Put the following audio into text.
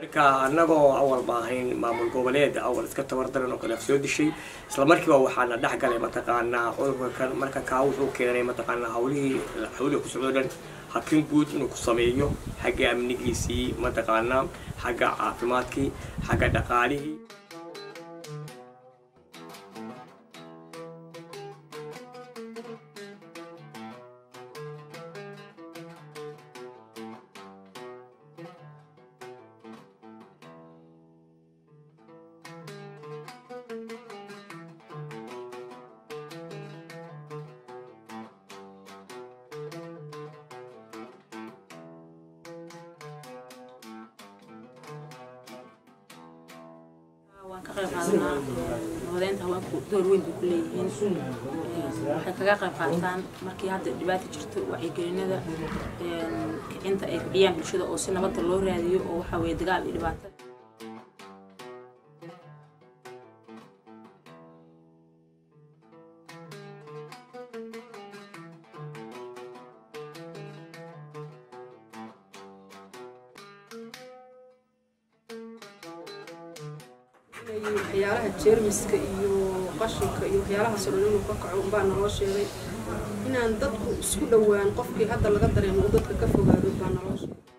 marka annagoo awal ba ahayn maamul goboleed awal iska tabardaran oo kale af soo dishay isla markiiba waxaana dhex galay mataqaanaa cudurka kan marka kaa wuxuu keenay mataqaanaa hawlihii hawlihi ku socdo dhan hakin guud inuu ku sameeyo xagga amnigiisii mataqaanaa xagga caafimaadkii xagga dhaqaalihii waan ka qayb qaadanaa nabadeynta haweenku door weyn bay ku leeyihiin waxay kaga qayb qaataan markii hadda dhibaata jirto wacyigelinada kicinta ay kiciyaan bulshada oo si nabadda loo raadiyo oo waxa weye dagaal iyo dhibaato waxyaalaha jeermiska iyo qashinka iyo waxyaalahaas oo dhan inuu ka kaco unbaa naloo sheegay inaan dadku isku dhowaan qofkii hadda laga dareemo uu dadka ka fogaado baa naloo sheegay